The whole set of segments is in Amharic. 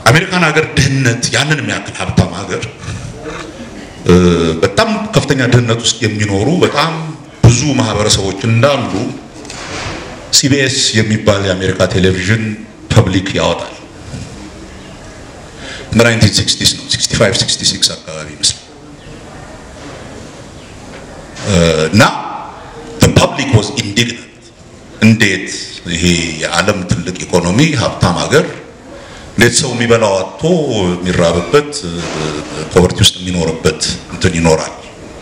አሜሪካን ሀገር ድህነት ያንን የሚያክል ሀብታም ሀገር በጣም ከፍተኛ ድህነት ውስጥ የሚኖሩ በጣም ብዙ ማህበረሰቦች እንዳሉ ሲቢኤስ የሚባል የአሜሪካ ቴሌቪዥን ፐብሊክ ያወጣል። በ1960 ነው 65 66 አካባቢ ይመስላል እና ፐብሊክ ዋዝ ኢንዲግናንት እንዴት ይሄ የዓለም ትልቅ ኢኮኖሚ ሀብታም ሀገር እንዴት ሰው የሚበላው አጥቶ የሚራብበት ፖቨርቲ ውስጥ የሚኖርበት እንትን ይኖራል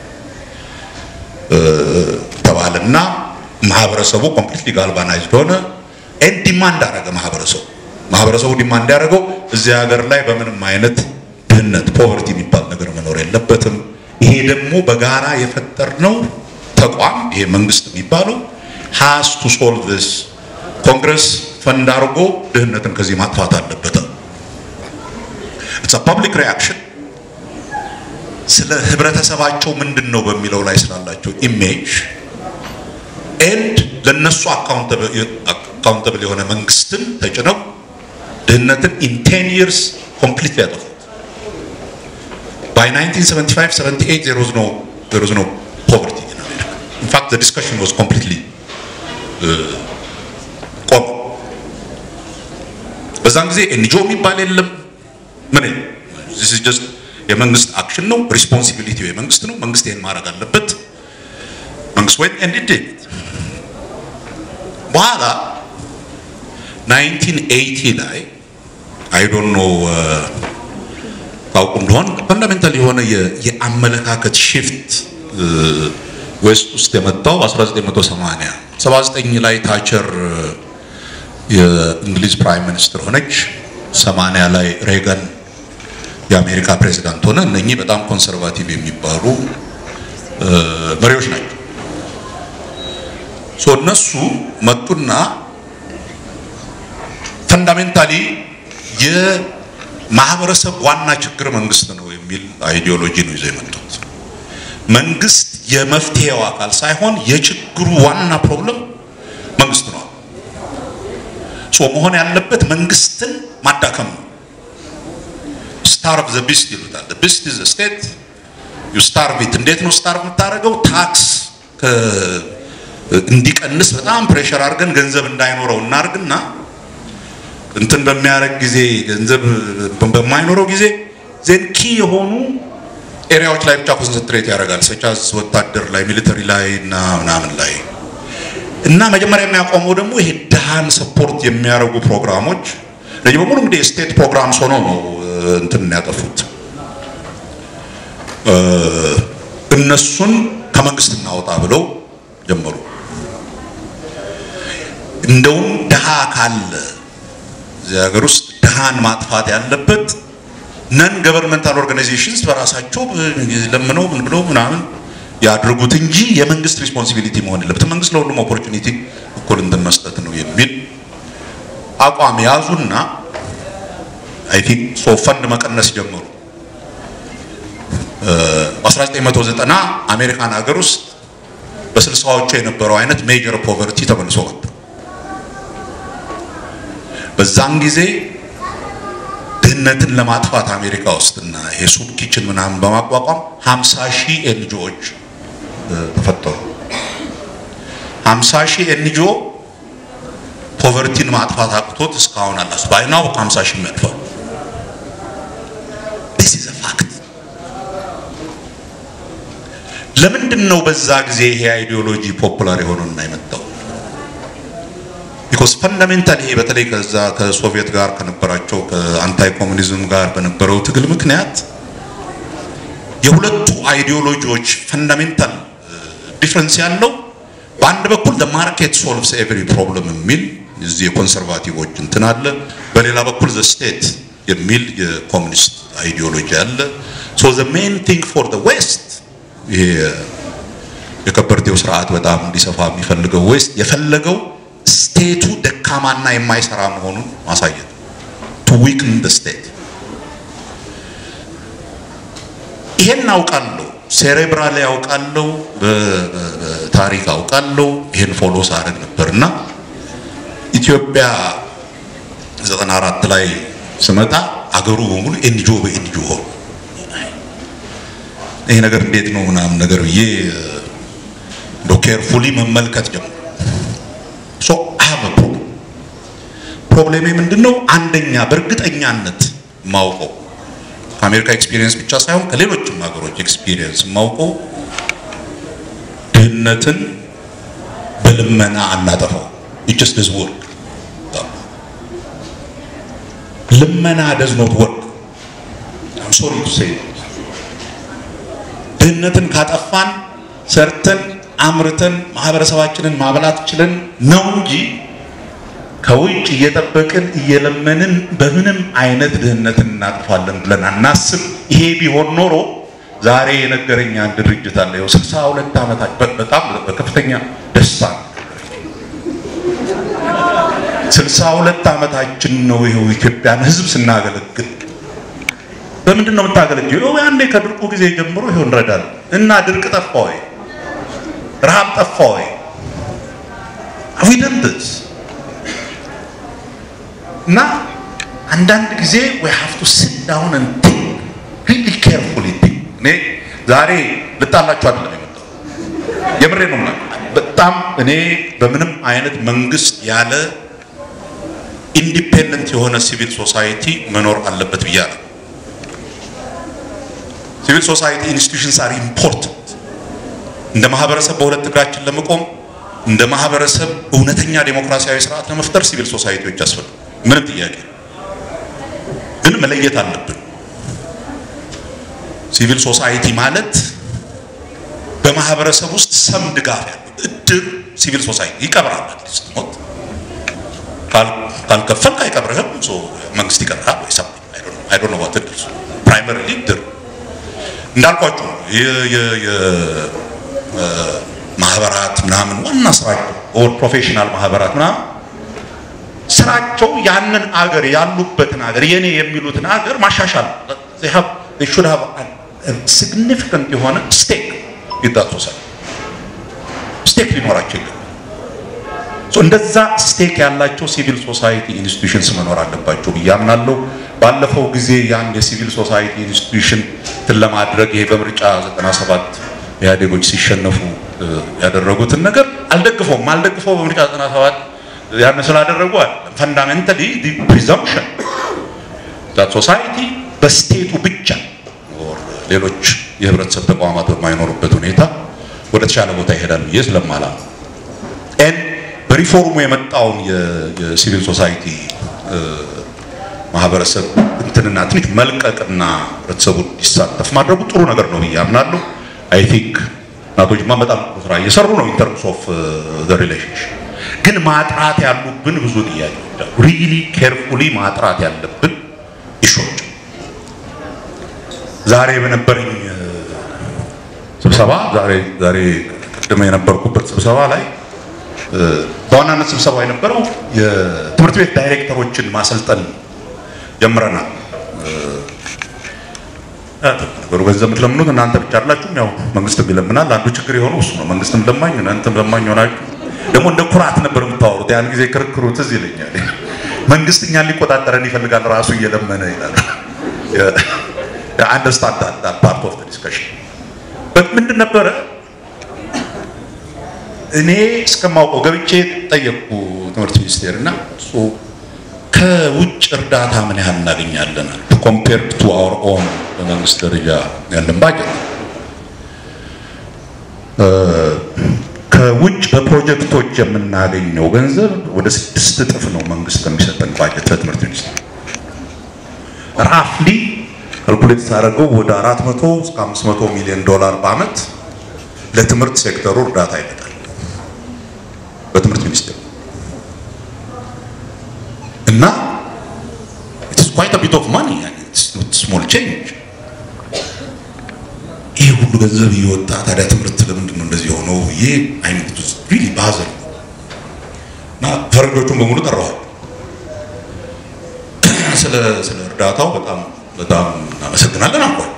ተባለና ማህበረሰቡ ኮምፕሊትሊ ጋልቫናይዝድ ሆነ። ኤን ዲማንድ አደረገ ማህበረሰቡ ማህበረሰቡ ዲማንድ ያደረገው እዚህ ሀገር ላይ በምንም አይነት ድህነት ፖቨርቲ የሚባል ነገር መኖር የለበትም። ይሄ ደግሞ በጋራ የፈጠርነው ተቋም ይሄ መንግስት የሚባለው ሃስ ቱ ሶልቭ ዚስ ኮንግረስ ፈንድ አድርጎ ድህነትን ከዚህ ማጥፋት አለበት። ኢትስ ፐብሊክ ሪያክሽን ስለ ህብረተሰባቸው ምንድን ነው በሚለው ላይ ስላላቸው ኢሜጅ ኤንድ ለነሱ አካውንተብል የሆነ መንግስትን ተጭነው ድህነትን ኢን ቴን ይርስ ኮምፕሊት ያጠፉት። ባይ 1975 78 there was no there was no poverty in America. In fact the discussion was completely ቆመ። በዛን ጊዜ ኤንጂኦ የሚባል የለም ምን this is just የመንግስት አክሽን ነው። ሪስፖንሲቢሊቲው የመንግስት ነው። መንግስት ይሄን ማድረግ አለበት። መንግስት ወይ ኤንድ ዲድ በኋላ 1980 ላይ አይ ዶንት ኖ ታውቁ እንደሆን ፈንዳሜንታል የሆነ የአመለካከት ሽፍት ዌስት ውስጥ የመጣው 1980 79 ላይ ታቸር የእንግሊዝ ፕራይም ሚኒስትር ሆነች። 80 ላይ ሬገን የአሜሪካ ፕሬዚዳንት ሆነ። እነኚህ በጣም ኮንሰርቫቲቭ የሚባሉ መሪዎች ናቸው። ሶ እነሱ መጡና ፈንዳሜንታሊ የማህበረሰብ ዋና ችግር መንግስት ነው የሚል አይዲዮሎጂ ነው ይዘው የመጡት። መንግስት የመፍትሄው አካል ሳይሆን የችግሩ ዋና ፕሮብለም መንግስት ነው። ሶ መሆን ያለበት መንግስትን ማዳከም ነው። ስታርቭ ዘ ቢስት ይሉታል። ዘ ቢስት ኢዝ ስቴት ዩ ስታርቭ ኢት። እንዴት ነው ስታርቭ የምታደርገው? ታክስ እንዲቀንስ በጣም ፕሬሸር አድርገን ገንዘብ እንዳይኖረው እናርግና እንትን በሚያደርግ ጊዜ ገንዘብ በማይኖረው ጊዜ ዜን ኪ የሆኑ ኤሪያዎች ላይ ብቻ ኮንሰንትሬት ያደርጋል። ሰቻዝ ወታደር ላይ ሚሊተሪ ላይ እና ምናምን ላይ እና መጀመሪያ የሚያቆመው ደግሞ ይሄ ድሃን ሰፖርት የሚያደርጉ ፕሮግራሞች እነዚህ በሙሉ እንግዲህ የስቴት ፕሮግራምስ ሆነው ነው እንትን ያጠፉት። እነሱን ከመንግስት እናወጣ ብለው ጀመሩ። እንደውም ድሃ ካለ እዚህ ሀገር ውስጥ ድሃን ማጥፋት ያለበት ነን ገቨርንመንታል ኦርጋናይዜሽንስ በራሳቸው ለምነው ምን ብለው ምናምን ያድርጉት እንጂ የመንግስት ሪስፖንሲቢሊቲ መሆን የለበትም። መንግስት ለሁሉም ኦፖርቹኒቲ እኩል እንትን መስጠት ነው የሚል አቋም ያዙና አይ ቲንክ ሶ ፈንድ መቀነስ ጀመሩ። በ1990 አሜሪካን ሀገር ውስጥ በስልሳዎቹ የነበረው አይነት ሜጀር ፖቨርቲ ተመልሶ መጣ። በዛን ጊዜ ድህነትን ለማጥፋት አሜሪካ ውስጥና የሱፕ ኪችን ምናምን በማቋቋም 50 ሺህ ኤንጂኦዎች ተፈጠሩ። 50 ሺህ ኤንጂኦ ፖቨርቲን ማጥፋት አቅቶት እስካሁን አላስ ባይናው 50 ሺህ የሚያልፋል። this is a fact ለምንድን ነው በዛ ጊዜ ይሄ አይዲዮሎጂ ፖፑላር የሆነውና የመጣው? ቢኮዝ ፈንዳሜንታል ይሄ በተለይ ከዛ ከሶቪየት ጋር ከነበራቸው ከአንታይ ኮሙኒዝም ጋር በነበረው ትግል ምክንያት የሁለቱ አይዲዮሎጂዎች ፈንዳሜንታል ዲፍረንስ ያለው በአንድ በኩል the market solves every problem የሚል እዚህ የኮንሰርቫቲቮች እንትን አለ፣ በሌላ በኩል the state የሚል የኮሙኒስት አይዲዮሎጂ አለ። so the main thing for the west ይሄ የከበርቴው ስርዓት በጣም እንዲሰፋ የሚፈልገው ዌስት የፈለገው ስቴቱ ደካማና የማይሰራ መሆኑን ማሳየት ቱ ዊክን ደ ስቴት። ይሄን አውቃለሁ፣ ሴሬብራል ያውቃለሁ፣ በታሪክ አውቃለሁ። ይሄን ፎሎ ሳደርግ ነበርና ኢትዮጵያ 94 ላይ ስመጣ አገሩ በሙሉ ኤንጂኦ በኤንጂኦ ሆኑ። ይሄ ነገር እንዴት ነው ምናምን ነገር ብዬ እንደ ኬርፉሊ መመልከት ጀመሩ። ሶ አሀበ ፕሮብለም ፕሮብሌሜ ምንድን ነው? አንደኛ በእርግጠኛነት ማውቀው ከአሜሪካ ኤክስፒሪየንስ ብቻ ሳይሆን ከሌሎችም ሀገሮች ኤክስፒሪየንስ ማውቀው ድህነትን በልመና አናጠፋው። ኢትስ ዲስ ወርክ ልመና ደዝ ኖት ወርክ አም ሶሪ ቱ ሴይ ድህነትን ካጠፋን ሰርተን አምርተን ማህበረሰባችንን ማብላት ችለን ነው እንጂ ከውጭ እየጠበቅን እየለመንን በምንም አይነት ድህነትን እናጥፋለን ብለን አናስብ። ይሄ ቢሆን ኖሮ ዛሬ የነገረኝ አንድ ድርጅት አለ። ይኸው ስልሳ ሁለት ዓመታት በጣም በከፍተኛ ደስታ ስልሳ ሁለት ዓመታችን ነው። ይኸው ኢትዮጵያን ሕዝብ ስናገለግል በምንድን ነው የምታገለግለው? ይኸው ያኔ ከድርቁ ጊዜ ጀምሮ ይኸው እንረዳለን እና ድርቅ ጠፋ ወይ? ረሃብ ጠፋ ወይ? አዊደንትስ እና አንዳንድ ጊዜ we have to sit down and think really carefully think እኔ ዛሬ ልጣላችሁ አይደለም የመጣው የምሬ ነው ምናምን በጣም እኔ በምንም አይነት መንግስት ያለ ኢንዲፔንደንት የሆነ ሲቪል ሶሳይቲ መኖር አለበት ብያለሁ። ሲቪል ሶሳይቲ ኢንስቲቱሽንስ አር ኢምፖርታንት። እንደ ማህበረሰብ በሁለት እግራችን ለመቆም እንደ ማህበረሰብ እውነተኛ ዴሞክራሲያዊ ስርዓት ለመፍጠር ሲቪል ሶሳይቲዎች ያስፈልጋል። ምንም ጥያቄ ግን መለየት አለብን። ሲቪል ሶሳይቲ ማለት በማህበረሰብ ውስጥ ሰም ድጋፍ ያለው እድር ሲቪል ሶሳይቲ ይቀብራል። ስትሞት ካልከፈልክ አይቀብርህም። መንግስት ይቀብራል ወይ ሰም አይ ዶንት ኖ ዋት እድር ፕራይመሪሊ እድር እንዳልኳችሁ ማህበራት ምናምን ዋና ስራቸው ኦር ፕሮፌሽናል ማህበራት ምናምን ስራቸው ያንን አገር ያሉበትን አገር የኔ የሚሉትን አገር ማሻሻል ሹድ ሃቭ ሲግኒፊካንት የሆነ ስቴክ ይዳት ሶሳይቲ ስቴክ ሊኖራቸው ይገባል። እንደዛ ስቴክ ያላቸው ሲቪል ሶሳይቲ ኢንስቲትዩሽንስ መኖር አለባቸው ብዬ አምናለሁ። ባለፈው ጊዜ ያን የሲቪል ሶሳይቲ ኢንስቲትዩሽን እንትን ለማድረግ ይሄ በምርጫ 97 ኢህአዴጎች ሲሸነፉ ያደረጉትን ነገር አልደግፈውም። አልደግፈው በምርጫ 97 ያን ስላደረጉ አይደለም። ፈንዳሜንታሊ ዲ ፕሪዘምፕሽን ዛት ሶሳይቲ በስቴቱ ብቻ ሌሎች የህብረተሰብ ተቋማት በማይኖሩበት ሁኔታ ወደ ተሻለ ቦታ ይሄዳል ብዬ ስለማላም ኤን በሪፎርሙ የመጣውን የሲቪል ሶሳይቲ ማህበረሰብ እንትንና ትንሽ መልቀቅና ህብረተሰቡ እንዲሳተፍ ማድረጉ ጥሩ ነገር ነው ብዬ አምናለሁ። አይ ቲንክ አቶ ጅማ በጣም ስራ እየሰሩ ነው ኢን ተርምስ ኦፍ ዘ ሪሌሽንሽፕ ግን ማጥራት ያሉብን ብዙ ጥያቄዎች አሉ። ሪሊ ኬርፉሊ ማጥራት ያለብን ኢሹዎች ዛሬ በነበረኝ ስብሰባ ዛሬ ዛሬ ቅድም የነበርኩበት ስብሰባ ላይ በዋናነት ስብሰባ የነበረው የትምህርት ቤት ዳይሬክተሮችን ማሰልጠን ጀምረናል። ነገሩ ገንዘብ የምትለምኑት እናንተ ብቻ አይደላችሁም። ያው መንግስትም ይለምናል። አንዱ ችግር የሆነው እሱ ነው። መንግስትም ለማኝ እናንተም ለማኝ ሆናችሁ ደግሞ እንደ ኩራት ነበር የምታወሩት። ያን ጊዜ ክርክሩ ትዝ ይለኛል። መንግስት እኛን ሊቆጣጠረን ይፈልጋል ራሱ እየለመነ ይላል። አንደርስታንድ ዳት ፓርት ኦፍ ዲስከሽን ምንድን ነበረ? እኔ እስከማውቀው ገብቼ ጠየቅኩ ትምህርት ሚኒስቴር እና ከውጭ እርዳታ ምን ያህል እናገኛለን ኮምፔር ቱ አወር ኦን በመንግስት ደረጃ ያለን ባጀት ከውጭ በፕሮጀክቶች የምናገኘው ገንዘብ ወደ ስድስት እጥፍ ነው መንግስት ከሚሰጠን ባጀት በትምህርት ሚኒስቴር ራፍሊ ካልኩሌት ሳደርገው ወደ 400 እስከ 500 ሚሊዮን ዶላር በአመት ለትምህርት ሴክተሩ እርዳታ ይመጣል በትምህርት ሚኒስቴር እና ኢትስ ኳይት አ ቢት ኦፍ ማኒ ስሞል ቼንጅ ይህ ሁሉ ገንዘብ እየወጣ ታዲያ ትምህርት ለምንድን ነው እንደዚህ የሆነው? ይህ አይነት ሪሊ ባዘር እና ፈረንጆቹን በሙሉ ጠራዋል። ስለ ስለ እርዳታው በጣም በጣም እናመሰግናለን አልኳል።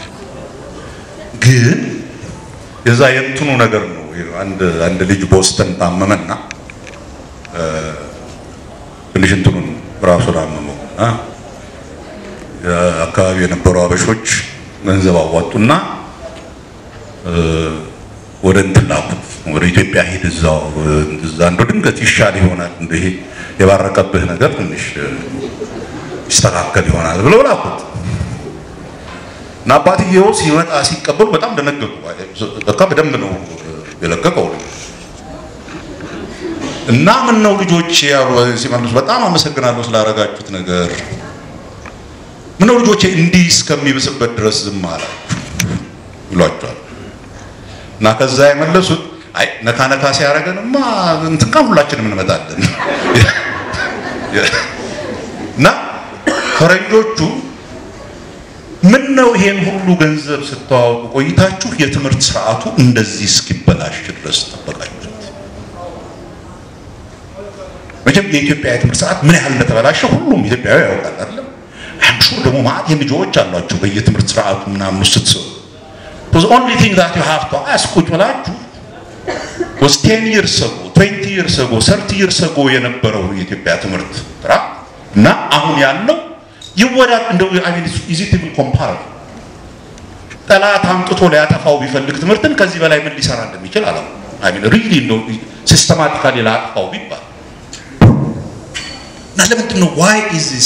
ግን የዛ የእንትኑ ነገር ነው። አንድ አንድ ልጅ ቦስተን ታመመና ትንሽ እንትኑን ራሱን አመመው እና አካባቢ የነበሩ አበሾች ገንዘብ አዋጡና ወደ እንትን ላኩት። ወደ ኢትዮጵያ ሂድ፣ እዛው እዛ እንደው ድንገት ይሻል ይሆናል እንደ ይሄ የባረቀብህ ነገር ትንሽ ይስተካከል ይሆናል ብለው ላኩት እና አባትየው ሲመጣ ሲቀበሉ በጣም ደነገጡ። በቃ በደንብ ነው የለቀቀው እና ምን ነው ልጆች ያሉ ሲመልሱ በጣም አመሰግናለሁ ስላደረጋችሁት ነገር ምን ነው ልጆቼ እንዲህ እስከሚብስበት ድረስ ዝም አላችሁ ይሏቸዋል። እና ከዛ የመለሱት አይ ነካ ነካ ሲያደርገንማ እንትን ጋር ሁላችንም እንመጣለን እና ፈረንጆቹ ምን ነው ይሄን ሁሉ ገንዘብ ስተዋወቁ ቆይታችሁ የትምህርት ስርዓቱ እንደዚህ እስኪበላሽ ድረስ ጠበቃችሁት? መቼም የኢትዮጵያ የትምህርት ስርዓት ምን ያህል እንደተበላሸ ሁሉም ኢትዮጵያዊ ያውቃል አይደለም? አምሹ ደግሞ ማለት የልጆች አሏቸው በየትምህርት ስርዓቱ ምናምን ስትሰሩ the only thing that you have to ask ቁጭ ብላችሁ was 10 years ago 20 years ago 30 years ago የነበረው የኢትዮጵያ ትምህርት ስርዓት እና አሁን ያለው ይወዳድ እንደው አይ ሚን ኢዚ ቱ ኮምፓረብል ጠላት አምጥቶ ሊያጠፋው ቢፈልግ ትምህርትን ከዚህ በላይ ምን ሊሰራ እንደሚችል አላው አይ ሚን ሪሊ እንደው ሲስተማቲካሊ ላጥፋው ቢባል እና ለምንድን ነው ዋይ ኢዝ ዚስ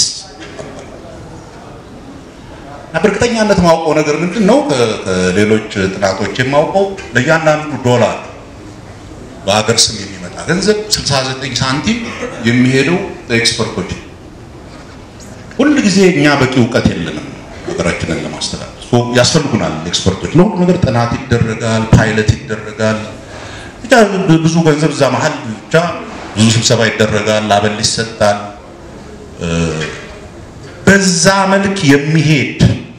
በእርግጠኛነት ማውቀው ነገር ምንድን ነው ከሌሎች ጥናቶች የማውቀው ለእያንዳንዱ ዶላር በሀገር ስም የሚመጣ ገንዘብ 69 ሳንቲም የሚሄደው ለኤክስፐርቶች ሁል ጊዜ እኛ በቂ እውቀት የለንም ሀገራችንን ለማስተዳደር ያስፈልጉናል ኤክስፐርቶች ለሁሉ ነገር ጥናት ይደረጋል ፓይለት ይደረጋል ብቻ ብዙ ገንዘብ እዛ መሀል ብቻ ብዙ ስብሰባ ይደረጋል አበል ይሰጣል በዛ መልክ የሚሄድ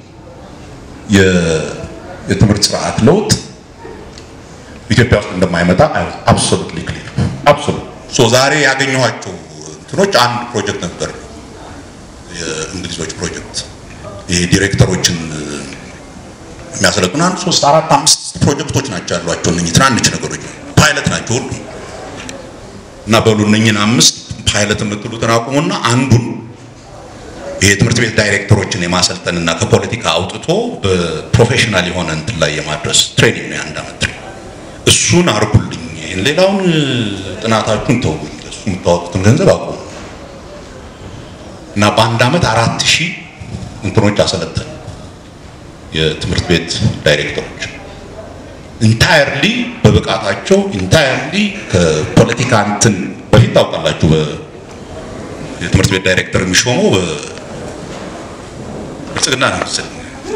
የትምህርት ስርዓት ለውጥ ኢትዮጵያ ውስጥ እንደማይመጣ አብሶሉትሊ ክሊር አብሶሉት ሶ ዛሬ ያገኘኋቸው እንትኖች አንድ ፕሮጀክት ነበር የእንግሊዞች ፕሮጀክት ይሄ ዲሬክተሮችን የሚያሰለጥኑ አንድ ሶስት አራት አምስት ፕሮጀክቶች ናቸው ያሏቸው እነኚህ ትናንሽ ነገሮች ፓይለት ናቸው ሁሉ እና በሉ እነኚህን አምስት ፓይለት የምትሉትን አቁሙና አንዱን ይሄ ትምህርት ቤት ዳይሬክተሮችን የማሰልጠንና ከፖለቲካ አውጥቶ በፕሮፌሽናል የሆነ እንትን ላይ የማድረስ ትሬኒንግ ነው የአንድ ዓመት እሱን አርጉልኝ ይሄን ሌላውን ጥናታችሁን ተውኝ እሱ የምታወጡትን ገንዘብ አቁሙ እና በአንድ ዓመት አራት ሺህ እንትኖች አሰለጠን የትምህርት ቤት ዳይሬክተሮች ኢንታየርሊ በብቃታቸው ኢንታየርሊ ከፖለቲካ እንትን በፊት ታውቃላችሁ የትምህርት ቤት ዳይሬክተር የሚሾመው ብልጽግና ነው መሰለኝ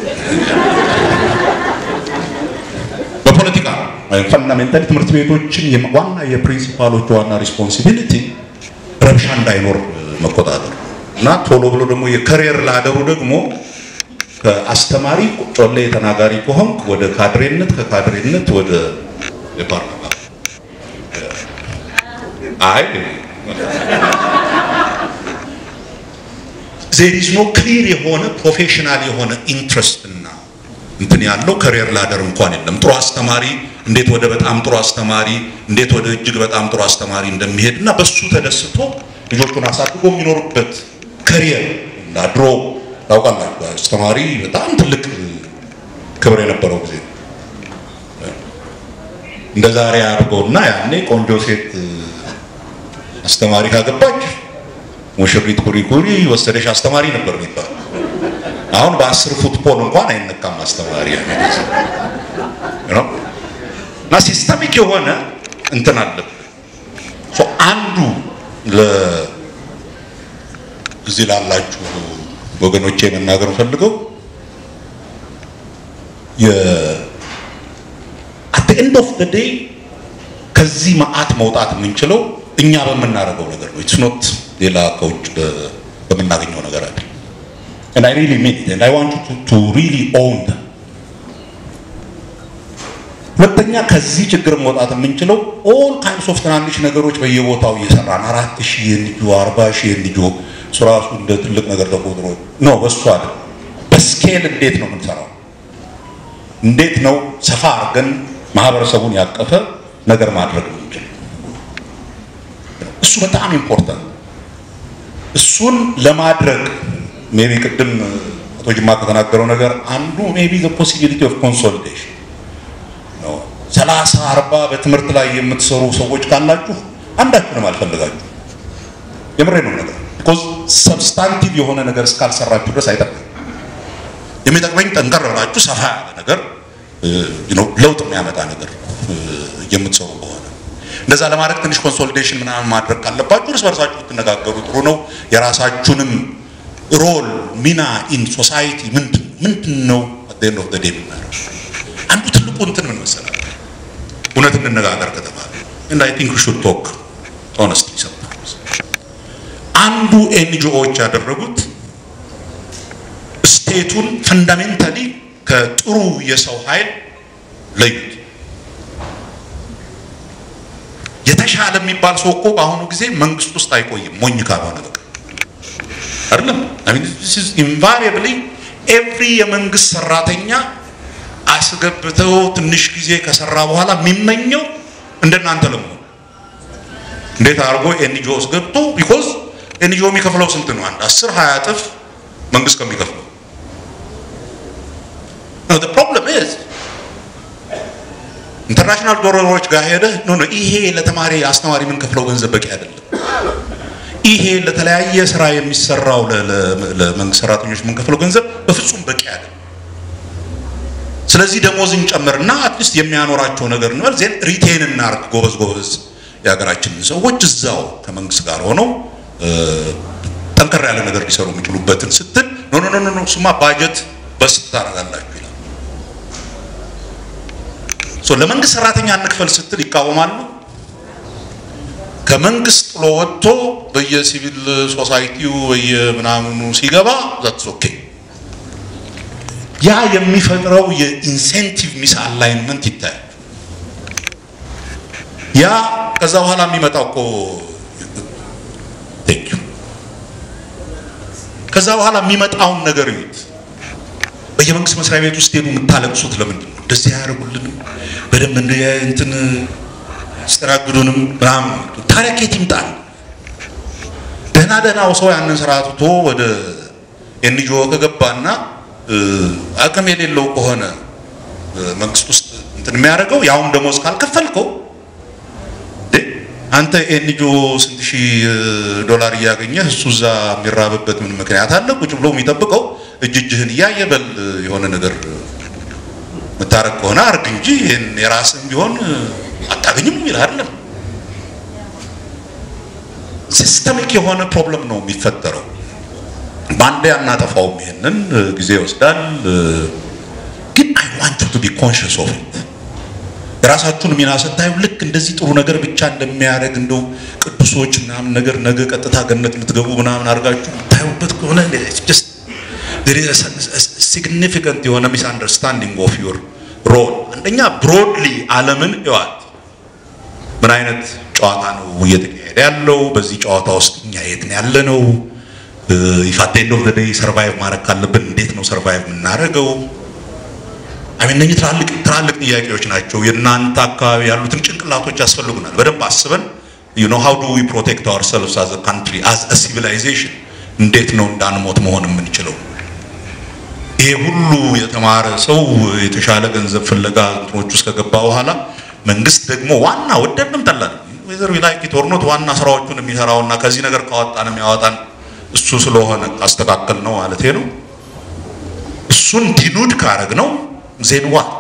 በፖለቲካ ፈንዳሜንታሊ ትምህርት ቤቶችን ዋና የፕሪንሲፓሎቹ ዋና ሪስፖንሲቢሊቲ ረብሻ እንዳይኖር መቆጣጠር እና ቶሎ ብሎ ደግሞ የከሪየር ላደሩ ደግሞ ከአስተማሪ ጮሌ ተናጋሪ ከሆንክ ወደ ካድሬነት ከካድሬነት ወደ ፓርላማ አይ ዜር ኢዝ ኖ ክሊር የሆነ ፕሮፌሽናል የሆነ ኢንትረስት እና እንትን ያለው ከሪየር ላደር እንኳን የለም። ጥሩ አስተማሪ እንዴት ወደ በጣም ጥሩ አስተማሪ እንዴት ወደ እጅግ በጣም ጥሩ አስተማሪ እንደሚሄድ እና በሱ ተደስቶ ልጆቹን አሳድጎ የሚኖሩበት ከሪየር እና ድሮ ታውቃላችሁ አስተማሪ በጣም ትልቅ ክብር የነበረው ጊዜ እንደ ዛሬ አድርገውና ያኔ ቆንጆ ሴት አስተማሪ ካገባች ሙሽሪት ኩሪ ኩሪ ወሰደሽ አስተማሪ ነበር የሚባል። አሁን በአስር ፉትቦል እንኳን አይነካም አስተማሪ እና ሲስተሚክ የሆነ እንትን አለብን። አንዱ እዚህ ላላችሁ ወገኖቼ መናገር ፈልገው አት ኤንድ ኦፍ ዘ ዴይ ከዚህ መዓት መውጣት የምንችለው እኛ በምናደርገው ነገር ነው። ኢትስ ኖት ሌላ ከውጭ በምናገኘው ነገር አይደል። and I really mean it and I want you to, to really own them. ሁለተኛ ከዚህ ችግር መውጣት የምንችለው ኦል ካይንድስ ኦፍ ትናንሽ ነገሮች በየቦታው እየሰራን አራት ሺህ የልጁ አርባ ሺህ የልጁ እሱ ራሱ እንደ ትልቅ ነገር ተቆጥሮ ነው። በሱ አይደል። በስኬል እንዴት ነው የምንሰራው? እንዴት ነው ሰፋ አድርገን ማህበረሰቡን ያቀፈ ነገር ማድረግ የምንችል? እሱ በጣም ኢምፖርታንት። እሱን ለማድረግ ሜቢ ቅድም አቶ ጅማ ከተናገረው ነገር አንዱ ሜቢ ዘ ፖሲቢሊቲ ኦፍ ኮንሶሊዴሽን ነው። ሰላሳ አርባ በትምህርት ላይ የምትሰሩ ሰዎች ካላችሁ አንዳችሁንም አልፈልጋችሁ። የምሬ ነው ነገር ቢኮዝ ሰብስታንቲቭ የሆነ ነገር እስካልሰራችሁ ድረስ አይጠቅም። የሚጠቅመኝ ጠንከር ብላችሁ ሰፋ ያለ ነገር ለውጥ የሚያመጣ ነገር የምትሰሩ ከሆነ እንደዛ ለማድረግ ትንሽ ኮንሶሊዴሽን ምናምን ማድረግ ካለባችሁ እርስ በርሳችሁ ብትነጋገሩ ጥሩ ነው። የራሳችሁንም ሮል ሚና ኢን ሶሳይቲ ምንድን ምንድን ነው አት ኤንድ ኦፍ ዘ ዴይ የምናደርገው አንዱ ትልቁ እንትን ምን መሰላል እውነት እንነጋገር ከተባለ and I think we should talk honestly sometimes አንዱ ኤንጂኦዎች ያደረጉት ስቴቱን ፈንዳሜንታሊ ከጥሩ የሰው ኃይል ለዩት። የተሻለ የሚባል ሰው እኮ በአሁኑ ጊዜ መንግስት ውስጥ አይቆይም ሞኝ ካልሆነ በቃ አይደለም። ኢንቫሪያብሊ ኤቭሪ የመንግስት ሰራተኛ አስገብተው ትንሽ ጊዜ ከሰራ በኋላ የሚመኘው እንደናንተ ለመሆን እንዴት አድርጎ ኤንጂኦ ውስጥ ገብቶ ቢኮዝ ኤንጂኦ የሚከፍለው ስንት ነው? አንድ አስር ሀያ እጥፍ መንግስት ከሚከፍለው the problem is ኢንተርናሽናል ዶሮሮች ጋር ሄደህ ኖ ኖ ይሄ ለተማሪ አስተማሪ የምንከፍለው ገንዘብ በቂ አይደለም። ይሄ ለተለያየ ስራ የሚሰራው ለመንግስት ሰራተኞች የምንከፍለው ገንዘብ በፍጹም በቂ አይደለም። ስለዚህ ደሞዝ እንጨምርና አትሊስት የሚያኖራቸው ነገር እንበል ዜን ሪቴን እናርግ ጎበዝ ጎበዝ የሀገራችንን ሰዎች እዛው ከመንግስት ጋር ሆነው ጠንከር ያለ ነገር ሊሰሩ የሚችሉበትን ስትል ኖ ኖ ኖ ኖ እሱማ ባጀት በስት ታደርጋላችሁ ይላል። ሶ ለመንግስት ሰራተኛ እንክፈል ስትል ይቃወማሉ። ከመንግስት ጥሎ ወጥቶ በየሲቪል ሶሳይቲው በየምናምኑ ሲገባ ዛትስ ኦኬ። ያ የሚፈጥረው የኢንሴንቲቭ ሚስ አላይንመንት ይታያል። ያ ከዛ በኋላ የሚመጣው እኮ ቴንክ ዩ ከዛ በኋላ የሚመጣውን ነገር እዩት። በየመንግስት መስሪያ ቤት ውስጥ ሄዱ የምታለቅሱት ለምንድን ነው? እንደዚህ አያደርጉልንም፣ በደንብ እንደ እንትን አስተናግዱንም ምናምን። ታዲያ ከየት ይምጣል? ደህና ደህናው ሰው ያንን ስራ ትቶ ወደ ኤንጂኦ ከገባና አቅም የሌለው ከሆነ መንግስት ውስጥ እንትን የሚያደርገው ያውም ደሞዝ ካልከፈልከው አንተ ኤንጂኦ ስንት ሺህ ዶላር እያገኘህ እሱ እዛ የሚራብበት ምን ምክንያት አለ? ቁጭ ብሎ የሚጠብቀው እጅ እጅህን እያየ በል የሆነ ነገር የምታረግ ከሆነ አርግ እንጂ ይህን የራስህም ቢሆን አታገኝም የሚል አይደለም። ሲስተሚክ የሆነ ፕሮብለም ነው የሚፈጠረው። በአንዴ አናጠፋውም። ይሄንን ጊዜ ይወስዳል። ግን አይ ዋንት ቱ ቢ ኮንሽስ ኦፍ ኢት የራሳችሁን ሚና ስታዩ ልክ እንደዚህ ጥሩ ነገር ብቻ እንደሚያደርግ እንደው ቅዱሶች ምናምን ነገር ነገ ቀጥታ ገነት የምትገቡ ምናምን አድርጋችሁ የምታዩበት ከሆነ ሲግኒፊካንት የሆነ ሚስ አንደርስታንዲንግ ኦፍ ዩር ሮል። አንደኛ ብሮድሊ ዓለምን እዋት ምን አይነት ጨዋታ ነው እየተካሄደ ያለው? በዚህ ጨዋታ ውስጥ እኛ የት ነው ያለ ነው? ኢፋት ኤንድ ኦፍ ዘ ዴይ ሰርቫይቭ ማድረግ ካለብን እንዴት ነው ሰርቫይቭ የምናደርገው? አሜን እነኚህ ትላልቅ ትላልቅ ጥያቄዎች ናቸው። የእናንተ አካባቢ ያሉትን ጭንቅላቶች ያስፈልጉናል። በደንብ አስበን ዩ ኖ ሃው ዱ ዊ ፕሮቴክት አወርሰልቭስ አዝ አ ካንትሪ አዝ አ ሲቪላይዜሽን እንዴት ነው እንዳንሞት መሆን የምንችለው? ይሄ ሁሉ የተማረ ሰው የተሻለ ገንዘብ ፍለጋ እንትኖች ውስጥ ከገባ በኋላ መንግስት ደግሞ ዋና ወደድንም ጠላን ወይዘር ላይክ ኢት ኦር ኖት ዋና ስራዎቹን የሚሰራውና ከዚህ ነገር ካወጣን የሚያወጣን እሱ ስለሆነ ካስተካከል ነው ማለት ነው። እሱን ዲኑድ ካረግ ነው ዜን ዋት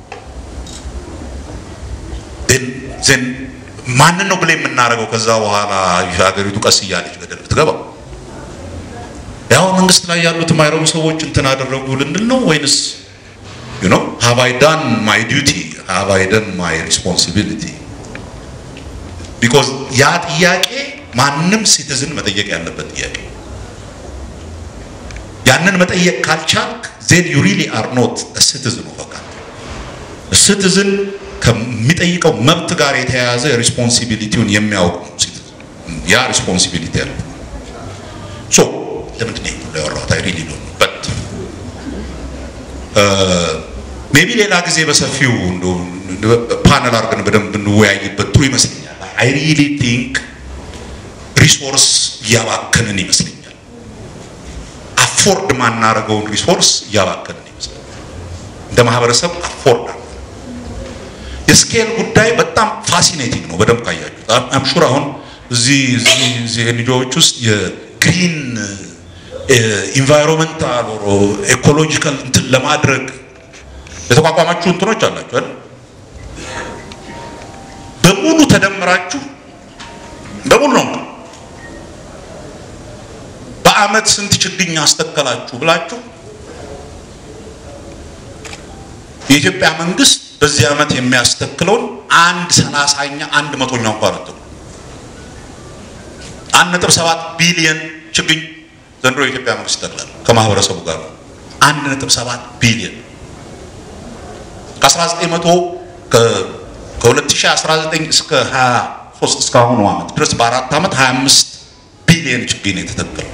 ዜን ማንን ነው ብለ የምናደርገው? ከዛ በኋላ ሀገሪቱ ቀስ እያለች ገደል ብትገባ ያው መንግስት ላይ ያሉት የማይረቡ ሰዎች እንትን አደረጉ ልንል ነው ወይንስ ዩ ኖ ሃቭ አይ ዳን ማይ ዲዩቲ ሃቭ አይ ዳን ማይ ሪስፖንሲቢሊቲ? ቢኮዝ ያ ጥያቄ ማንም ሲቲዝን መጠየቅ ያለበት ጥያቄ ያንን መጠየቅ ካልቻልክ ዜን ዩ ሪሊ አር ኖት ሲቲዝን ኦፍ ካንትሪ። ሲቲዝን ከሚጠይቀው መብት ጋር የተያያዘ ሪስፖንሲቢሊቲውን የሚያውቅ ነው ሲቲዝን። ያ ሪስፖንሲቢሊቲ ያለ ሶ ለምንድን ነው ሁሉ ያወራሁት? አይ ሪሊ ዶንት ኖ በት ሜቢ ሌላ ጊዜ በሰፊው ፓነል አድርገን በደንብ እንወያይበት ጥሩ ይመስለኛል። አይ ሪሊ ቲንክ ሪሶርስ እያባከንን ይመስለኛል። አፎርድ ማናረገውን ሪሶርስ እያባከንን ይመስላል። እንደ ማህበረሰብ አፎርድ የስኬል ጉዳይ በጣም ፋሲኔቲንግ ነው። በደንብ ካያችሁት አምሹር አሁን እዚህ እዚህ እዚህ ኤንጂኦዎች ውስጥ የግሪን ኢንቫይሮንመንታል ኦር ኤኮሎጂካል እንትን ለማድረግ የተቋቋማችሁ እንትኖች አላችሁ አይደል? በሙሉ ተደምራችሁ በሙሉ ነው በአመት ስንት ችግኝ አስተከላችሁ ብላችሁ የኢትዮጵያ መንግስት በዚህ አመት የሚያስተክለውን አንድ ሰላሳኛ አንድ መቶኛ እንኳን አትሉ አንድ ነጥብ ሰባት ቢሊየን ችግኝ ዘንድሮ የኢትዮጵያ መንግስት ይተክላል ከማህበረሰቡ ጋር አንድ ነጥብ ሰባት ቢሊየን ከ1900 ከ2019 እስከ 23 እስከ አሁኑ አመት ድረስ በአራት አመት 25 ቢሊየን ችግኝ ነው የተተከለው።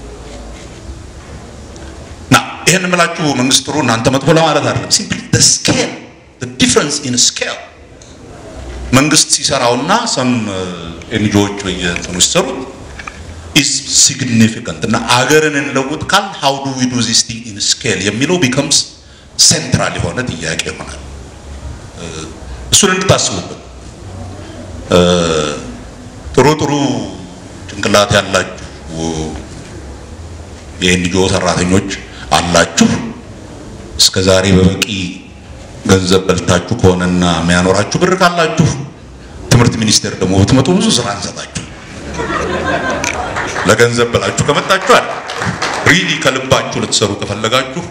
ና ይህን የምላችሁ መንግስት ጥሩ እናንተ መጥፎ ለማለት አይደለም። ሲምፕሊ the scale the difference in scale መንግስት ሲሰራውና ሰም ኤንጂኦዎች በየእንትኑ ሲሰሩት ኢዝ ሲግኒፊካንት እና አገርን እንለውጥ ካል ሃው ዱ ዊ ዱ ዚስ ቲንግ ኢን ስኬል የሚለው ቢከምስ ሴንትራል የሆነ ጥያቄ ይሆናል። እሱን እንድታስቡበት ጥሩ ጥሩ ጭንቅላት ያላችሁ የኤንጂኦ ሰራተኞች አላችሁ። እስከ ዛሬ በበቂ ገንዘብ በልታችሁ ከሆነና የሚያኖራችሁ ብር ካላችሁ ትምህርት ሚኒስቴር ደግሞ ብትመጡ ብዙ ስራ እንሰጣችሁ። ለገንዘብ ብላችሁ ከመጣችሁ አለ ሪሊ ከልባችሁ ልትሰሩ ከፈለጋችሁ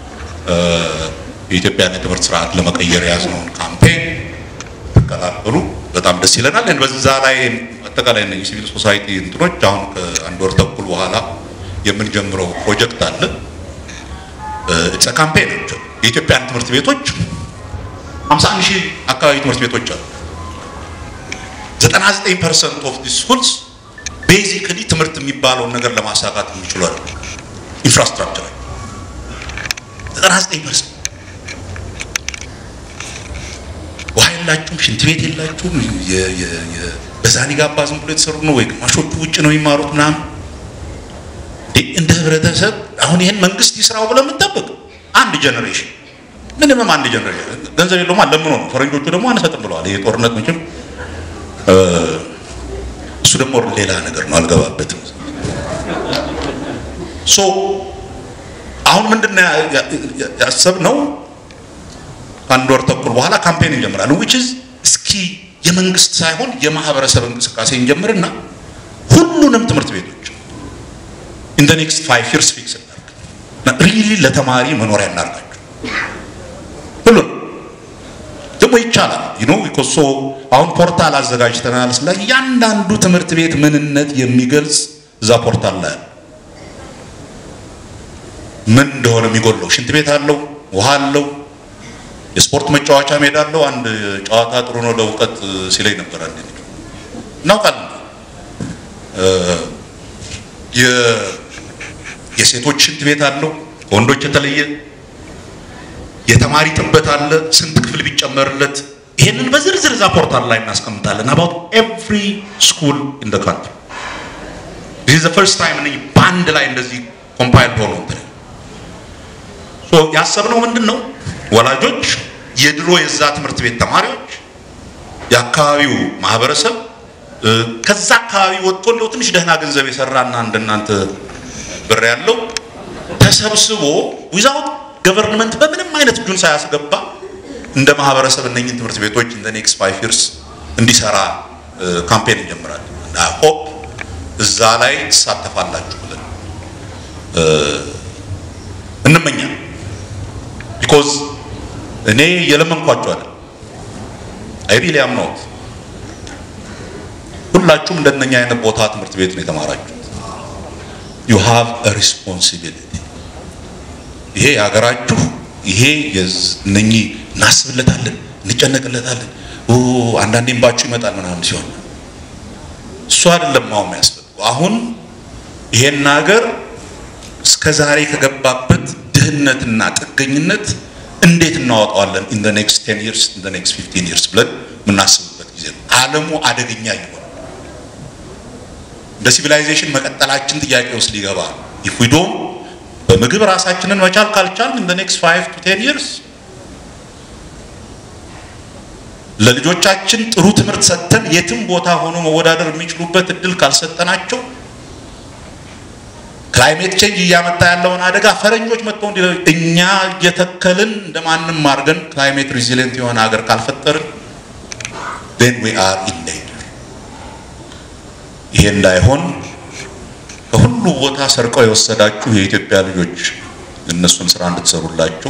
የኢትዮጵያን የትምህርት ስርዓት ለመቀየር የያዝነውን ካምፔን ትቀላቀሉ በጣም ደስ ይለናል። በዛ ላይ አጠቃላይ እነ ሲቪል ሶሳይቲ እንትኖች አሁን ከአንድ ወር ተኩል በኋላ የምንጀምረው ፕሮጀክት አለ። ኢትስ ካምፔን የኢትዮጵያን ትምህርት ቤቶች 51 ሺህ አካባቢ ትምህርት ቤቶች አሉ። 99 ፐርሰንት ኦፍ ዲ ስኩልስ ቤዚክሊ ትምህርት የሚባለውን ነገር ለማሳካት የሚችሉ አለ ኢንፍራስትራክቸር 99 ፐርሰንት ውሃ የላችሁም፣ ሽንት ቤት የላችሁም። በዛኒ ጋባ ዝም ብሎ የተሰሩ ነው ወይ ግማሾቹ ውጭ ነው የሚማሩት ምናምን። እንደ ህብረተሰብ አሁን ይህን መንግስት ይስራው ብለን የምንጠብቅ አንድ ጀኔሬሽን ምንምም አንድ ጀኔሬሽን ገንዘብ የለውም ለምኖ ነው። ፈረንጆቹ ደግሞ አንሰጥም ብለዋል። ይሄ ጦርነት መቼም እሱ ደግሞ ሌላ ነገር ነው፣ አልገባበትም። ሶ አሁን ምንድን ያሰብነው አንድ ወር ተኩል በኋላ ካምፔን እንጀምራለን። ዊች ኢዝ እስኪ የመንግስት ሳይሆን የማህበረሰብ እንቅስቃሴ እንጀምርና ሁሉንም ትምህርት ቤቶች ኢን ዘ ኔክስት ፋይቭ ይርስ ፊክስ እናድርግ። ሪሊ ለተማሪ መኖሪያ እናርጋቸው። ሁሉን ደግሞ ይቻላል ዩ ኖ ቢኮዝ ሶ አሁን ፖርታል አዘጋጅተናል። ስለ እያንዳንዱ ትምህርት ቤት ምንነት የሚገልጽ እዛ ፖርታል ላይ ምን እንደሆነ የሚጎለው ሽንት ቤት አለው፣ ውሃ አለው፣ የስፖርት መጫወቻ ሜዳ አለው። አንድ ጨዋታ ጥሩ ነው ለእውቀት ሲለኝ ነበር። አንድ እናውቃለን። የሴቶች ሽንት ቤት አለው ከወንዶች የተለየ የተማሪ ጥበት አለ። ስንት ክፍል ቢጨመርለት ይሄንን በዝርዝር እዛ ፖርታል ላይ እናስቀምጣለን። አባውት ኤቭሪ ስኩል ኢን ዘ ካንትሪ ዲስ ዘ ፈርስት ታይም እነዚህ በአንድ ላይ እንደዚህ ኮምፓይል ሆኖ እንትን ሶ ያሰብነው ምንድን ነው ወላጆች፣ የድሮ የዛ ትምህርት ቤት ተማሪዎች፣ የአካባቢው ማህበረሰብ ከዛ አካባቢ ወጥቶ እንደው ትንሽ ደህና ገንዘብ የሰራና እንደናንተ ብር ያለው ተሰብስቦ ዊዛውት ገቨርንመንት በምንም አይነት እጁን ሳያስገባ እንደ ማህበረሰብ እነኝህን ትምህርት ቤቶች እንደ ኔክስት ፋይቭ ይርስ እንዲሰራ ካምፔን እንጀምራለን። ሆፕ እዛ ላይ ትሳተፋላችሁ ብለን እንመኛል። ቢኮዝ እኔ የለመንኳቸው አለ አይ ሪሊ አም ኖት ሁላችሁም እንደነኛ አይነት ቦታ ትምህርት ቤት ነው የተማራችሁት። ዩ ሃቭ አ ሪስፖንሲቢሊቲ ይሄ የሀገራችሁ ይሄ እነኚህ እናስብለታለን፣ እንጨነቅለታለን፣ አንዳንዴ እንባችሁ ይመጣል ምናምን ሲሆን እሱ አይደለም አሁን የሚያስፈልገው። አሁን ይሄን ሀገር እስከ ዛሬ ከገባበት ድህነትና ጥገኝነት እንዴት እናወጣዋለን ኢን ዘ ኔክስት 10 ይርስ ኢን ዘ ኔክስት 15 ይርስ ብለን የምናስብበት ጊዜ ነው። ዓለሙ አደገኛ እየሆነ እንደ ሲቪላይዜሽን መቀጠላችን ጥያቄ ውስጥ ሊገባ ኢፍ ዊ ዶንት በምግብ ራሳችንን መቻል ካልቻል in the next 5 to 10 years ለልጆቻችን ጥሩ ትምህርት ሰጥተን የትም ቦታ ሆኖ መወዳደር የሚችሉበት እድል ካልሰጠናቸው ክላይሜት ቼንጅ እያመጣ ያለውን አደጋ ፈረንጆች መጥተው እንዲ እኛ እየተከልን እንደማንም አድርገን ክላይሜት ሪዚሊየንት የሆነ ሀገር ካልፈጠርን then we are in danger። ይሄ እንዳይሆን ከሁሉ ቦታ ሰርቀው የወሰዳችሁ የኢትዮጵያ ልጆች እነሱን ስራ እንድትሰሩላቸው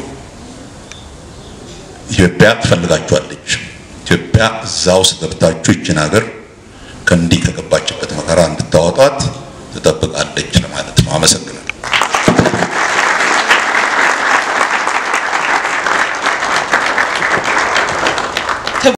ኢትዮጵያ ትፈልጋችኋለች። ኢትዮጵያ እዛ ውስጥ ገብታችሁ ይችን ሀገር ከእንዲህ ከገባችበት መከራ እንድታወጧት ትጠብቃለች ለማለት ነው። አመሰግናለሁ።